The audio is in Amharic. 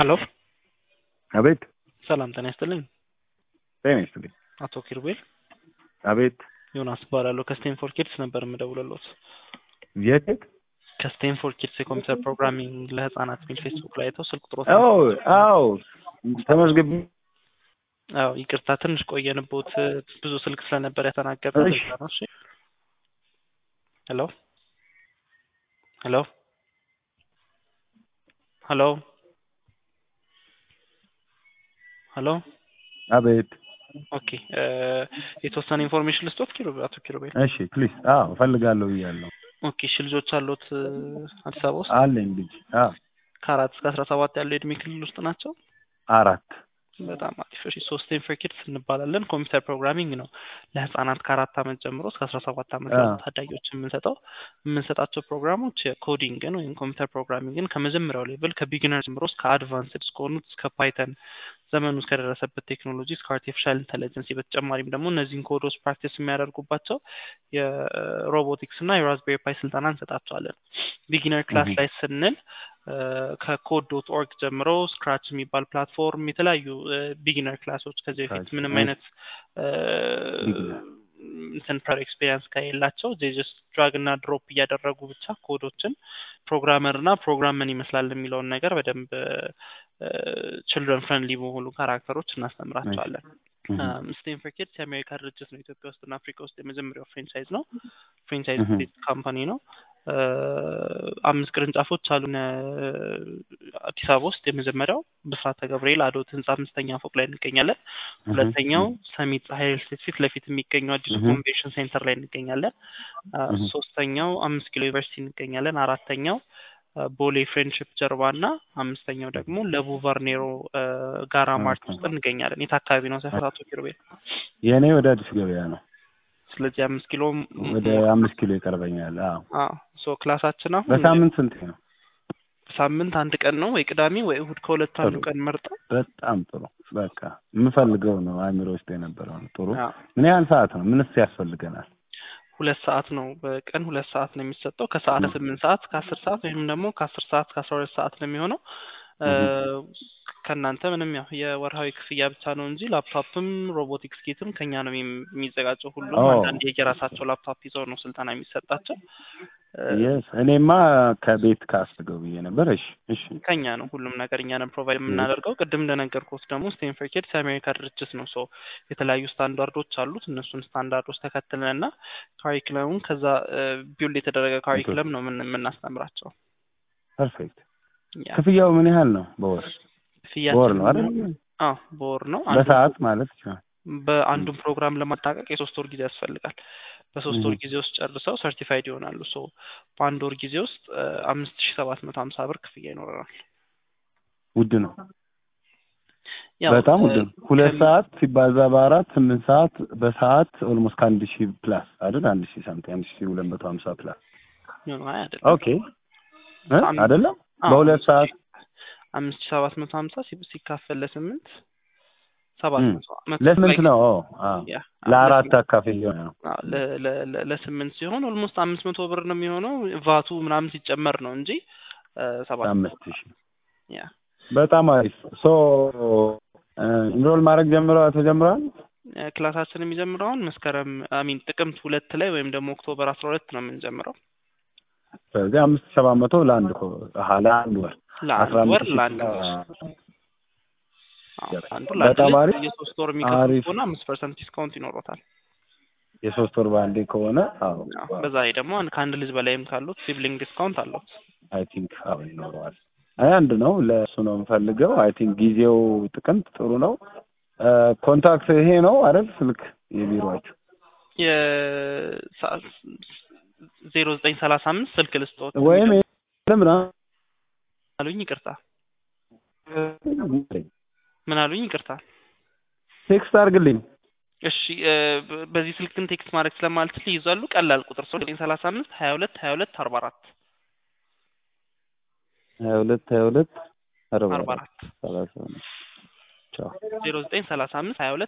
ሄሎ አቤት ሰላም ጤና ይስጥልኝ። ጤና ይስጥልኝ። አቶ ኪሩቤል አቤት ዮናስ እባላለሁ ከስቴንፎርድ ኪድስ ነበር የምደውልልዎት። የት የት? ከስቴንፎርድ ኪድስ የኮምፒውተር ፕሮግራሚንግ ለህፃናት የሚል ፌስቡክ ላይ አይተው ስልክ ቁጥሮት አዎ አዎ ተመዝግቢ። አዎ ይቅርታ ትንሽ ቆየንቦት ብዙ ስልክ ስለነበር ያተናገረ እሺ። ነው። እሺ ሄሎ ሄሎ ሄሎ ሄሎ አቤት ኦኬ እ የተወሰነ ኢንፎርሜሽን ልስጦት ኪሩ አቶ ኪሩቤል እሺ ፕሊዝ። አዎ እፈልጋለሁ ብያለሁ። ኦኬ እሺ ልጆች አሉት እ አዲስ አበባ ውስጥ አለኝ ልጅ። አዎ ከአራት እስከ አስራ ሰባት ያለው የእድሜ ክልል ውስጥ ናቸው። አራት በጣም አሪፍ። እሺ ሶስት ፎር ኪድስ እንባላለን። ኮምፒውተር ፕሮግራሚንግ ነው ለህፃናት ከአራት ዓመት ጀምሮ እስከ አስራ ሰባት ዓመት አዎ። ያሉ ታዳጊዎች የምንሰጠው የምንሰጣቸው ፕሮግራሞች ኮዲንግን ወይም ኮምፒውተር ፕሮግራሚንግን ከመጀመሪያው ሌቭል ከቢጊነር ጀምሮ እስከ አድቫንስድ እስከሆኑት እስከ ፓይተን ዘመኑ እስከደረሰበት ቴክኖሎጂ እስከ አርቲፊሻል ኢንተለጀንስ በተጨማሪም ደግሞ እነዚህን ኮዶች ፕራክቲስ የሚያደርጉባቸው የሮቦቲክስ እና የራዝቤሪ ፓይ ስልጠና እንሰጣቸዋለን። ቢጊነር ክላስ Mhm. ላይ ስንል ከኮድ ዶት ኦርግ ጀምሮ ስክራች የሚባል ፕላትፎርም የተለያዩ ቢጊነር ክላሶች ከዚህ በፊት Scratch, ምንም nice. አይነት እ Beginner. እንትን ፕራር ኤክስፔሪንስ ከሌላቸው ጀስት ድራግ እና ድሮፕ እያደረጉ ብቻ ኮዶችን ፕሮግራመር እና ፕሮግራም ምን ይመስላል የሚለውን ነገር በደንብ ችልድረን ፍሬንድሊ በሆኑ ካራክተሮች እናስተምራቸዋለን። Mhm. ስቴንፎርድ ኪድስ የአሜሪካ ድርጅት ነው። ኢትዮጵያ ውስጥ እና አፍሪካ ውስጥ የመጀመሪያው ፍሬንቻይዝ ነው። ፍሬንቻይዝ Mhm. ቤዝድ ካምፓኒ ነው። እ አምስት ቅርንጫፎች አሉን። እ አዲስ አበባ ውስጥ የመጀመሪያው ብስራተ ገብርኤል አዶት ህንጻ አምስተኛ ፎቅ ላይ እንገኛለን። ሁለተኛው ሰሚት ፀሐይ ሪል ስቴት ፊት ለፊት የሚገኘው አዲሱ Mhm. ኮንቬንሽን ሴንተር ላይ እንገኛለን። አ፣ Mhm. ሶስተኛው አምስት ኪሎ ዩኒቨርሲቲ እንገኛለን። አራተኛው አ፣ ቦሌ ፍሬንድሽፕ ጀርባ እና አምስተኛው ደግሞ ለቡ ቫርኔሮ አ፣ ጋራ ማርት Okay. ውስጥ እንገኛለን። የት አካባቢ ነው ሰፈራቱ ኪሩቤል? የእኔ ወደ አዲስ ገበያ ነው። ስለዚህ አምስት ኪሎ ም- ወደ አምስት ኪሎ ይቀርበኛል። አዎ አዎ ሶ ክላሳችን አሁን በሳምንት ስንት ነው? ሳምንት አንድ ቀን ነው ወይ ቅዳሜ ወይ እሁድ ከሁለት አንዱ ጥሩ። ቀን መርጠው በጣም ጥሩ። በቃ የምፈልገው ነው አእምሮ ውስጥ የነበረው ነው። ጥሩ። አዎ፣ ምን ያህል ሰዓት ነው? ምንስ ያስፈልገናል? ሁለት ሰዓት ነው በቀን ሁለት ሰዓት ነው የሚሰጠው ከሰዓት ም። ስምንት ሰዓት ከአስር ሰዓት ወይም ደግሞ ከአስር ሰዓት ከአስራ ሁለት ሰዓት ነው የሚሆነው እ ከእናንተ ምንም ያው የወርሃዊ ክፍያ ብቻ ነው እንጂ ላፕቶፕም ሮቦቲክስ ኪትም ከኛ ነው የሚ- የሚዘጋጀው ሁሉም ኦ። አንዳንድ የየራሳቸው ላፕቶፕ ይዘው ነው ስልጠና የሚሰጣቸው እ የስ እኔማ ከቤት ካስገው ብዬ ነበር። እሺ እሺ ከኛ ነው ሁሉም ነገር እኛ ነን ፕሮቫይድ የምናደርገው። ቅድም እንደነገርኩት ደግሞ ስቴንፎርድ ኪድስ የአሜሪካ ድርጅት ነው። ሶ የተለያዩ ስታንዳርዶች አሉት። እነሱን ስታንዳርዶች ተከትለን እና ካሪክለሙን ከዛ ቢውልድ የተደረገ ካሪክለም ነው ምን- የምናስተምራቸው። ፐርፌክት። ያ ክፍያው ምን ያህል ነው? በወር ክፍያችን በወር ነው አይደል? አዎ በወር ነው። አንዱ በሰዓት ማለት ይችላል። በአንዱን ፕሮግራም ለማጠናቀቅ የሶስት ወር ጊዜ ያስፈልጋል። በሶስት ወር Mhm. ጊዜ ውስጥ ጨርሰው ሰርቲፋይድ ይሆናሉ። ሶ በአንድ ወር ጊዜ ውስጥ አምስት ሺ ሰባት መቶ ሀምሳ ብር ክፍያ ይኖረናል። ውድ ነው፣ ያው በጣም ውድ እ ነው። ሁለት ከሚ- ሰዓት ሲባዛ በአራት ስምንት ሰዓት በሰዓት ኦልሞስት ከአንድ ሺህ ፕላስ አይደል? አንድ ሺህ ሳምቲንግ አንድ ሺህ ሁለት መቶ ሀምሳ ፕላስ ነው አይ አይደለም። ኦኬ እ? አም- አይደለም አዎ፣ በሁለት ሰዓት አምስት ሺ ሰባት መቶ ሀምሳ ሲ- ሲካፈል ለስምንት ሰባት እም፣ መቶ መቶ ለስምንት ላይ- ነው። ኦ፣ አዎ ያ ለአራት ለስምንት- አካፍዬ ነው። አዎ፣ ለ- ለ- ለ- ለስምንት ሲሆን ኦልሞስት አምስት መቶ ብር ነው የሚሆነው ቫቱ ምናምን ሲጨመር ነው እንጂ እ ሰባት መቶ አምስት ሺህ ያ በጣም አሪፍ። ሶ ኢንሮል ማድረግ ጀምረው ተጀምረዋል። እ ክላሳችን የሚጀምረው አሁን መስከረም አሚን ጥቅምት ሁለት ላይ ወይም ደግሞ ኦክቶበር አስራ ሁለት ነው የምንጀምረው ስለዚህ አምስት ሺህ ሰባት መቶ ለአንድ ኮ- አሀ ለአንድ ወር ለአንድ አስራ አምስት ወር ሺህ ለአንድ ወር አዎ፣ አንዱ ለአንድ በጣም አሪፍ የሶስት ወር የሚከፍሉ አሪፍ። ከሆነ አምስት ፐርሰንት ዲስካውንት ይኖሮታል። የሶስት ወር በአንዴ ከሆነ አዎ አዎ፣ በዛ ላይ ደግሞ አንድ- ከአንድ ልጅ በላይም ካሉት ሲብሊንግ ዲስካውንት አለው። አይ ቲንክ አዎ ይኖረዋል። አይ አንድ ነው ለእሱ ነው የምፈልገው። አይ ቲንክ ጊዜው ጥቅምት ጥሩ ነው። ኮንታክት ይሄ ነው አይደል? ስልክ የቢሮአችሁ ዜሮ ዘጠኝ ሰላሳ አምስት ስልክ ልስጦት ወይም ምና አሉኝ። ይቅርታ ምን አሉኝ? ይቅርታ ቴክስት አድርግልኝ። እሺ እ በ- በዚህ ስልክ ግን ቴክስት ማድረግ ስለማልችል ይይዛሉ። ቀላል ቁጥር ሰው ዘጠኝ ሰላሳ አምስት ሀያ ሁለት ሀያ ሁለት አርባ አራት ሀያ ሁለት ሀያ ሁለት አርባ አርባ አራት አራት ሰላሳ አምስት ቻው ዜሮ ዘጠኝ ሰላሳ አምስት ሀያ ሁለት